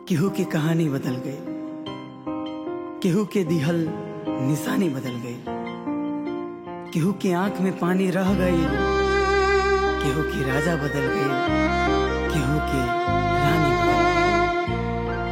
केहू के कहानी बदल गई केहू के दिहल निशानी बदल गई केहू के आंख में पानी रह गई केहू की राजा बदल गई केहू के रानी बदल गई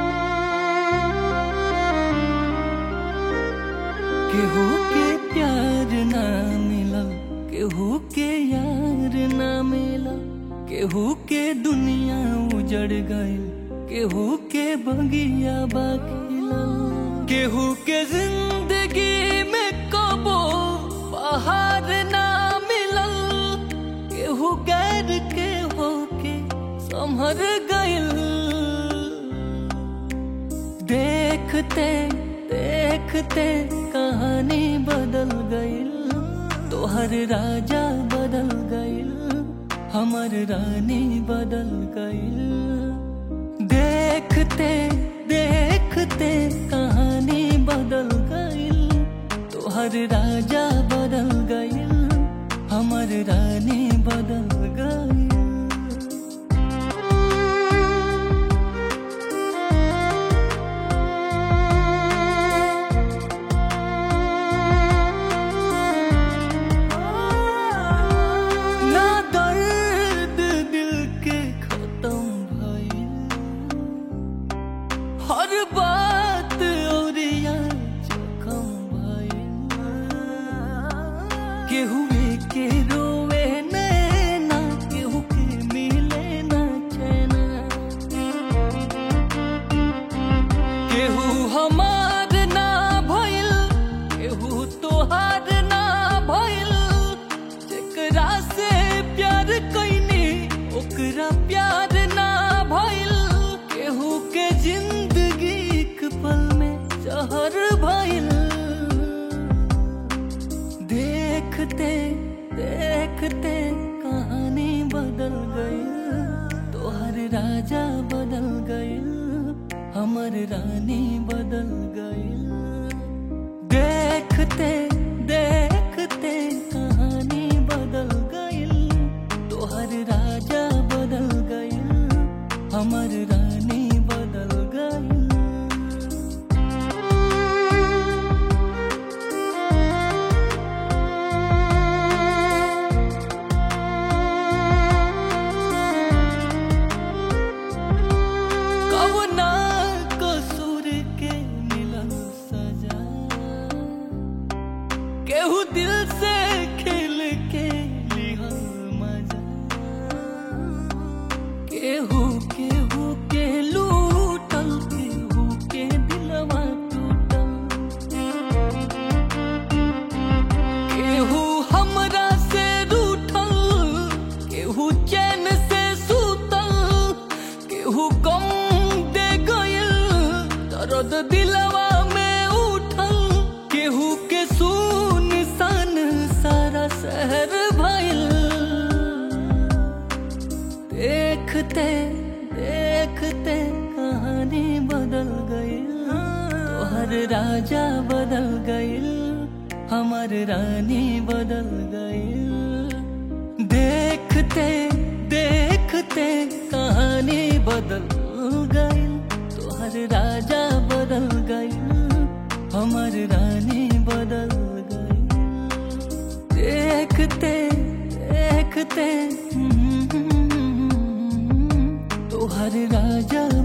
केहू के प्यार ना मिलल केहू के यार ना मिलल केहू के दुनिया उजड़ गइल केहू के बगिया बाखिलल केहू के जिंदगी में कबो बाहर ना मिलल केहू गैर के होके संभर गइल देखते देखते कहानी बदल गइल तोहर राजा बदल गइल हमर रानी बदल गइल देखते देखते कहानी बदल गइल तोहर राजा बदल गइल हमर रानी बदल गइल ना दर्द दिल के खत्म भइल हर बात औरिया जखम भइल केहू के रोवे नैना केहू के मिले ना चैना केहू हमार ना भइल केहू तोहार ना भइल जेकरा से प्यार कैनी ओकरा प्यार ना भइल केहू के जिंदगी एक पल में जहर भइल देखते देखते कहानी बदल गई तोहर राजा बदल गई हमर रानी बदल गई देखते देखते कहानी बदल गई तोहर राजा बदल गई हमर रानी बदल गई कवना कसूर के मिलल सजा केहू दिल से खेल के लिहल मजा केहू केहू के लूटल केहू के दिलवा टूटल केहू हमरा से रूठल केहू चैन से सूतल केहू गम दे गइल दर्द दिलवा में उठल केहू के सुन सन सारा शहर भइल देखते देखते कहानी बदल गई तोहर राजा बदल गइल हमर रानी बदल गइल देखते देखते कहानी बदल गइल तोहर राजा बदल गइल हमर रानी बदल गइल देखते देखते तोहर राजा